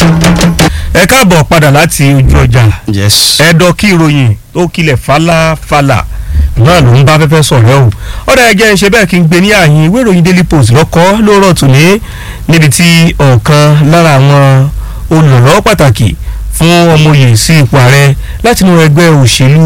ẹ káàbọ̀ padà láti ojú ọjà yes. ẹ̀dọ̀ kí ìròyìn tó kilẹ̀ falafala náà ló ń bá fẹ́fẹ́ sọ̀rọ̀ o ọ̀dà ẹ̀jẹ̀ ń ṣe bẹ́ẹ̀ kí n gbé ní àyìn ìwé ìròyìn daily post lọ́kọ́ lóòrọ̀ tòní níbi tí ọ̀kan lára àwọn olùrànlọ́wọ́ pàtàkì fún ọmọye sí ipò ààrẹ láti inú ẹgbẹ́ òṣèlú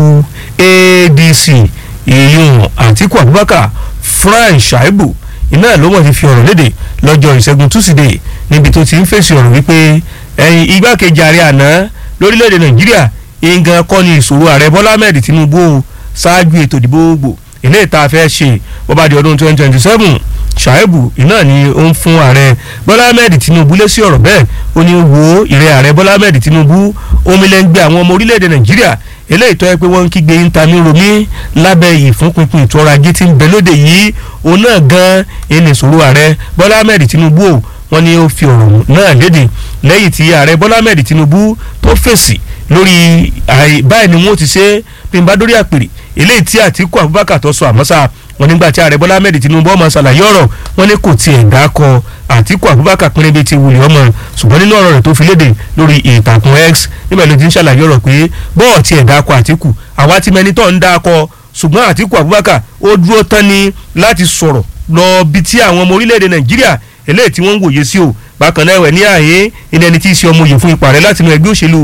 adc ìyún àtíkù abubakar frank shaibu iná ló mọ̀ ti fi ọ̀rọ̀ léde lọ́jọ́ ìṣẹ́gun túsídẹ̀ẹ́ níbi tó ti ń fèsì ọ̀rọ̀ wípé ẹ̀yìn igbákejì ààrẹ àná lórílẹ̀‐èdè nàìjíríà nǹkan kọ́ ni ìṣòro ààrẹ bọ́lá ahmed tinubu o ṣáájú ètò ìdìbò gbò ilé ìta fẹ́ ṣe bó bá di ọdún twenty twenty seven ṣàìbù iná ni ó ń fún ààrẹ bọ́lá ahmed tinubu lé sí ọ̀rọ̀ bẹ́ẹ̀ ó ní wo ìrẹ́ ààrẹ bọ́lá ahmed tinubu omilẹ́ngbẹ́ àwọn ọmọ orílẹ̀‐èdè nàìjíríà eléyìí tó yẹ pé wọ́n ń kígbe ntami romi lábẹ́ ìfúnpinpin ètò ọrọ̀ ajé tí ń bẹ lóde yìí òun náà gan ẹni ìṣòro ààrẹ bọ́lá ahmed tinubu o wọ́n ní ó fi ọ̀rọ̀ náà léde lẹ́yìn tí ààrẹ bọ́lá ahmed tinubu tó fèsì lórí báyìí ni wọ́n ti ṣe bí n bá dórí àpèrè eléyìí tí àtìkú abubakar tó sọ àmọ́sá wọn nígbà tí ààrẹ bọ́lá ahmed tinubu ọmọ ṣàlàyé ọ̀rọ̀ wọn ní kò tiẹ̀ dákọ àtìkú abubakar pínlẹ̀ bíi ti wulẹ̀ ọmọ ṣùgbọ́n nínú ọ̀rọ̀ rẹ̀ tó fi léde lórí ìtàkùn x níbẹ̀ ló ti ń ṣàlàyé ọ̀rọ̀ pé bọ́ọ̀ tiẹ̀ dákọ àtìkú àwa ti mẹni tó ń dákọ ṣùgbọ́n àtìkú abubakar ó dúró tán ni láti sọ̀rọ̀ lọ bí tí àwọn ọmọ orílẹ̀-èdè nàìjíríà eléyìí tí wọ́n ń wòye sí o bákan náà ẹ̀wẹ̀ ní àyè ilẹ̀ ẹni tí í ṣe ọmọ òye fún ipò ààrẹ láti inú ẹgbẹ́ òṣèlú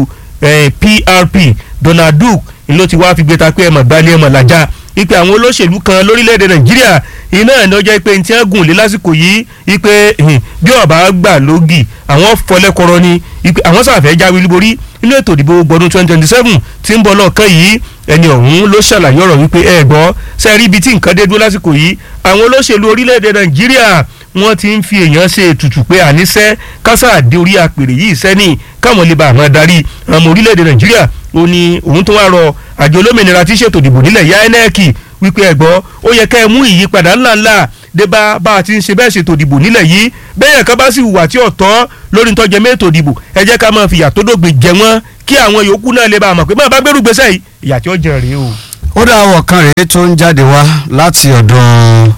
PRP Donald Duke ló ti wá fi gbé ta pé ẹ̀mọ̀ gbalẹ̀ ẹ̀mọ̀ làjà ipe àwọn olóṣèlú kan lórílẹ̀‐èdè Nàìjíríà iná ẹ̀ ní ọjọ́ ipe tí wọ́n gùn lé lásìkò yìí ipe bí ọba gbà lógì àwọn fọlẹ́kọrọ ni ipe àwọn sàfẹ́ jáwé olúborí nínú ètò ìdìbò gbọdún twenty twenty seven tí ń bọ̀ lọ́ọ̀kan yìí ẹni ọ̀hún ló ṣàlàyé ọ̀rọ̀ wípé ẹ gbọ́ sẹ́ẹ̀rí ibi tí nǹkan dé dúró lásìkò yìí àwọn olóṣèlú orílẹ̀‐èdè Nàìjíríà wọ́n ti ń fi èèyàn ṣe ètùtù pé àníṣẹ́ kásá àdé orí àpèrè yìí sẹ́ni káwọn lè bá àwọn adarí ọmọ orílẹ̀-èdè nàìjíríà ó ní òun tó wá rọ àjọ olómìnira tí ṣètò ìdìbò nílẹ̀ ya inec wípé ẹ̀gbọ́ ó yẹ ká ẹ mú ìyípadà ńláńlá dé bá bá a ti ń ṣe bẹ́ẹ̀ ṣètò ìdìbò nílẹ̀ yìí bẹ́ẹ̀ kan bá sì hùwà tí ọ̀tọ́ lórí ntọ́jẹ́ mẹ́tò ìdìbò ẹ jẹ́ ká máa fìyà tó dògbè jẹ wọ́n kí àwọn yòókù náà lè bá a mọ̀ pé máa bá gbẹ́rù gbèsè yìí ìyà tí ó jẹ rèé o. ó dá àwọ̀ kan rèé tó ń jáde wá láti ọ̀dọ̀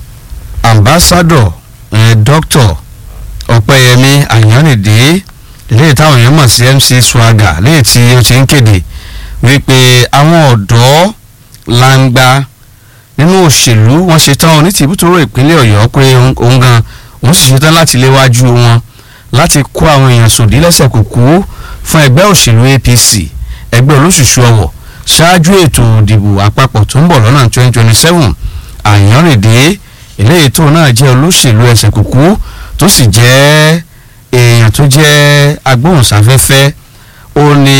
ambassador eh, doctor ọ̀pẹ́yẹmí àyànnìdé léyìí táwọn èèyàn mọ̀ sí mc swagger léyìí tí ó ti ń kéde wípé àwọn ọ̀dọ́ langba nínú òṣèlú wọn ṣetán ní tìbútòrò ìpínlẹ̀ ọ̀yọ́ pé òun gan òun sì ṣetán láti léwájú wọn láti kó àwọn èèyàn sòdí lẹ́sẹ̀ kúkú fún ẹgbẹ́ òṣèlú apc ẹgbẹ́ olóṣùṣù ọ̀wọ̀ ṣáájú ètò ìdìbò àpapọ̀ tó ń bọ̀ lọ́nà 2027 àyànnìdé eléyìí tó náà jẹ́ olóṣèlú ẹsẹ̀ kúkú tó sì jẹ́ èèyàn tó jẹ́ agbóhùnsáfẹ́fẹ́ ó ní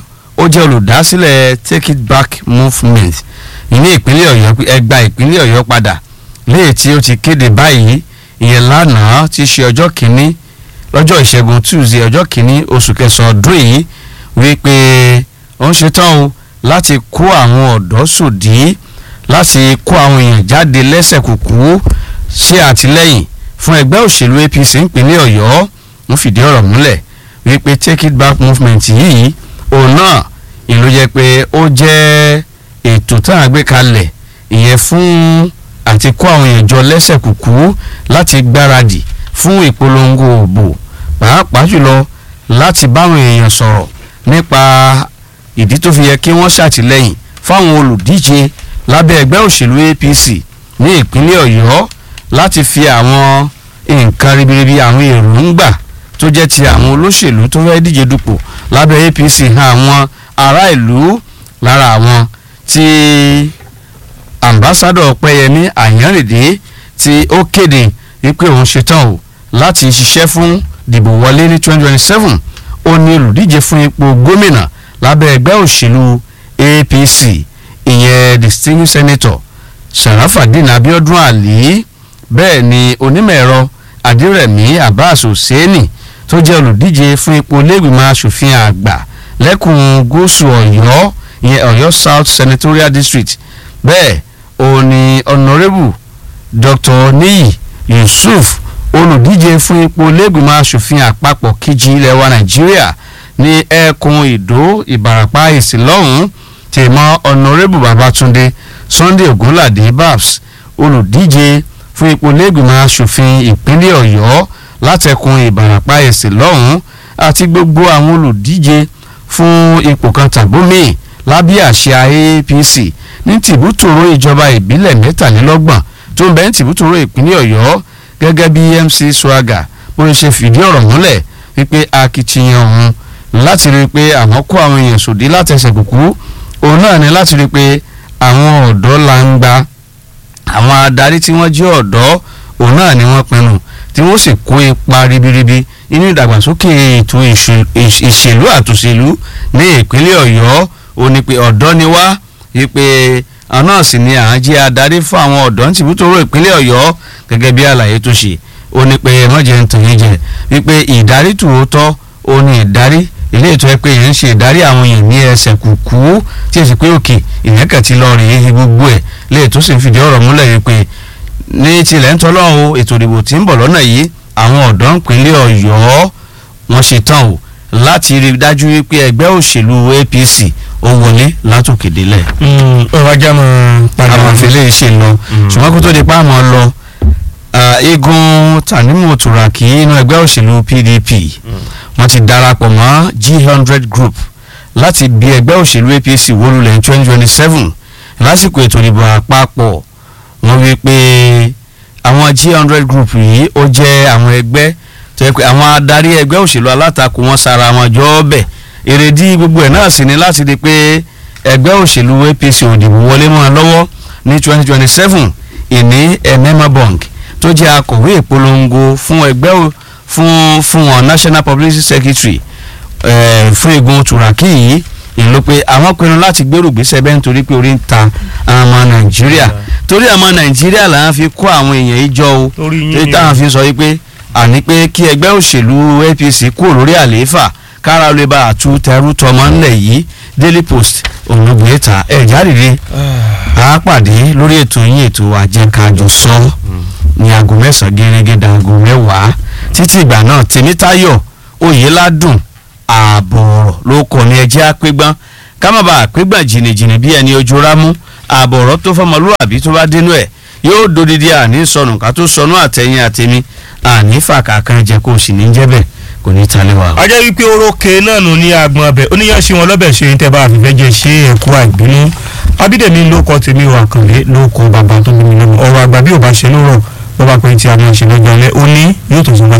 ó jẹ́ olùdásílẹ̀ take it back movement ní ìpínlẹ̀ ọ̀yọ́ ẹgbà ìpínlẹ̀ ọ̀yọ́ padà léyìí tí ó ti kéde báyìí ìyẹn lánàá ti ṣe ọjọ́ kìíní lọ́jọ́ ìṣẹ́gun tuesday ọjọ́ kìíní oṣù kẹsàn-án ọdún yìí wípé ó ń ṣetán o láti kó àwọn ọ̀dọ́ sòdí láti kó àwọn èèyàn jáde lẹ́sẹ̀ kúkú ṣe àtìlẹ́yìn fún ẹgbẹ́ òṣèlú apc ìpínlẹ̀ ọ̀yọ́ ń fìdí ọ̀rọ̀ múlẹ̀ wípé take it back movement yìí òun náà ìlú jẹ́ pé ó jẹ́ ètò tá a gbé kalẹ̀ ìyẹn fún àti kó àwọn èèyàn jọ lẹ́sẹ̀ kúkú láti gbáradì fún ìpolongo òbò pàápàá jùlọ láti báwọn èèyàn sọ̀rọ̀ nípa ìdí tó fi yẹ kí wọ́n ṣàtìlẹ́yìn fáwọn olùdíje lábẹ́ ẹgbẹ́ òṣèlú apc ní ìpínlẹ̀ ọ̀yọ́ láti fi àwọn nǹkan ribiribi àwọn èròǹgbà tó jẹ́ ti àwọn olóṣèlú tó fẹ́ díje dupò lábẹ́ apc hàn àwọn ará ìlú lára àwọn tí ambassadọ pẹ́yẹmí àyànrèdè tí ó kéde wípé òun ṣetán o láti ṣiṣẹ́ fún dìbò wọlé ní twenty twenty seven ó ní olùdíje fún ipò gómìnà lábẹ́ ẹgbẹ́ òṣèlú apc ìyẹn distinguished senator sharafadin abiodun ali bẹ́ẹ̀ ni onímọ̀ ẹ̀rọ adírẹ̀mí abbas hosseini tó jẹ́ olùdíje fún ipò lẹ́gbìmọ̀ asòfin àgbà lẹ́kùn gúúsù ọ̀yọ́ ìyẹn ọ̀yọ́ south senatorial district bẹ́ẹ̀ òun ni honourable dr niyi yusuf olùdíje fún ipò lẹ́gbìmọ̀ asòfin àpapọ̀ kejì ilẹ̀ wa nàìjíríà ní ẹkùn ìdó ìbàràpá ìsìlọ́hún tèmọ́ honourable babatunde sunday ogunlade babs olùdíje fún ipò lẹ́gbìmọ̀ asòfin ìpínlẹ̀ ọ̀yọ́ látẹkùn ìbàràpá ẹ̀sìn lọ́hùn àti gbogbo àwọn olùdíje fún ipò kan tàbómi lábẹ́ àṣà APC ní tìbútòrò ìjọba ìbílẹ̀ mẹ́tàlélọ́gbọ̀n tó ń bẹ ní tìbútòrò ìpínlẹ̀ Ọ̀yọ́ gẹ́gẹ́ bí MC Swaga bó ṣe fìdí ọ̀rọ̀ múlẹ̀ wípé akitiyan òun láti rí i pé àwọn kó àwọn èèyàn sòdí látẹsẹ̀ kúkú òun náà ní láti rí i pé àwọn ọ̀dọ́ langba àwọn adarí tí wọ́n jẹ́ ọ̀dọ́ òun náà ni wọ́n pinnu tí wọ́n sì kó ipa ribiribi nínú ìdàgbàsókè ètò ìṣèlú àtòṣèlú ní ìpínlẹ̀ Ọ̀yọ́ ó ní pé ọ̀dọ́ ni wá wípé àwọn náà sì ni à ń jẹ́ adarí fún àwọn ọ̀dọ́ ní tìbútòrò ìpínlẹ̀ Ọ̀yọ́ gẹ́gẹ́ bí àlàyé tó ṣe ó ní pé mọ̀jẹ̀ ń tàn yín jẹ wípé ìdarí tòótọ́ ó ní ìdarí ilé ètò ẹ pé yẹn ń ṣe ìdarí àwọn èèyàn ní ẹsẹ̀ kùkú tí èsì pé òkè ìyẹn kàn ti lọ rèé gbogbo ẹ̀ lè tó sì ń fìdí ọ̀rọ̀ múlẹ̀ wípé ní tilẹ̀ ń tọ́lọ́ o ètò ìdìbò tí ń bọ̀ lọ́nà yìí àwọn ọ̀dọ́ ìpínlẹ̀ Ọ̀yọ́ wọ́n ṣe tán o láti rí i dájú wípé ẹgbẹ́ òṣèlú APC ó wọlé látòkè délẹ̀. ọ̀rọ̀ ajá mọ̀ padà àwọn àfẹlẹ́ ṣe lọ ṣùgbọ́n kó tó di pa àmọ́ lọ igun Tanimu Turaki inú ẹgbẹ́ òṣèlú PDP wọ́n ti darapọ̀ mọ́ G100 group láti bí ẹgbẹ́ òṣèlú APC wólulẹ̀ ní twenty twenty seven lásìkò ètò ìdìbò àpapọ̀ wọ́n wí pé àwọn G100 group yìí ó jẹ́ àwọn ẹgbẹ́ tó yẹ pé àwọn adarí ẹgbẹ́ òṣèlú alátakò wọn sara wọn jọ ọbẹ̀ èrèdí gbogbo ẹ̀ náà sì ni láti di pé ẹgbẹ́ òṣèlú APC ò dìbò wọlé mọ́ ọ lọ́wọ́ ní twenty twenty seven ìní Enema Bank tó jẹ́ akọ̀wé ìpolongo fún ẹgbẹ́ fún fún wọn National Publicity Secretary eh, fún igun Turaki yìí ìlú pé àwọn pinnu láti gbèrú gbèsè bẹ́ẹ̀ nítorí pé orí ń ta àwọn ọmọ Nàìjíríà torí àwọn Nàìjíríà là ń fi kó àwọn èèyàn yìí jọ o Torí yín torí ni. táwọn fi sọ yìí pé àní pé kí ẹgbẹ́ òṣèlú APC kúrò lórí àlééfà kára lè bá àtú tẹrú tọmọ ńlẹ̀ yìí Daily Post ònàgbé ta ẹ̀ jáde a pàdé lórí ètò yín ètò àjẹkájọ sọ ní aago mẹ́sàn-án gẹ́gẹ́ dáago mẹ́wàá títí ìgbà náà Tèmítáyọ̀ Oyèládùn ààbọ̀ ọ̀rọ̀ ló kọ́ ní ẹjẹ́ àpégbọ́n ká má bàa àpégbọ́n jìnnìjìnnì bí ẹni ojú rámú ààbọ̀ ọ̀rọ̀ tó fọmọlúwàbí tó bá dénú ẹ̀ yóò dodidi àní sọnù ká tó sọnù àtẹ̀yìn àtẹ̀mí àní fàkàkàn jẹ kó o sì ní jẹ́ bẹ́ẹ̀ kò ní talẹ̀ wà. ajẹ́ wípé orókè náà nù ní agbọn ọbẹ̀ oníyanṣẹ́ wọn lọ́bẹ̀ ṣe ń tẹ́ bá àfẹ́fẹ́ jẹ́ ṣé ẹ̀kú àìbínú abídẹ̀mí ló kọ́ tèmi wà kànlé ló kọ́ bàbá tó bí mi lọ́mọ ọ̀rọ̀ àgbà bí ò bá ṣe lórọ̀ bó bá pẹ́ tí a máa ṣe lọ́jọ́ alẹ́ ó ní yóò tó sọ bá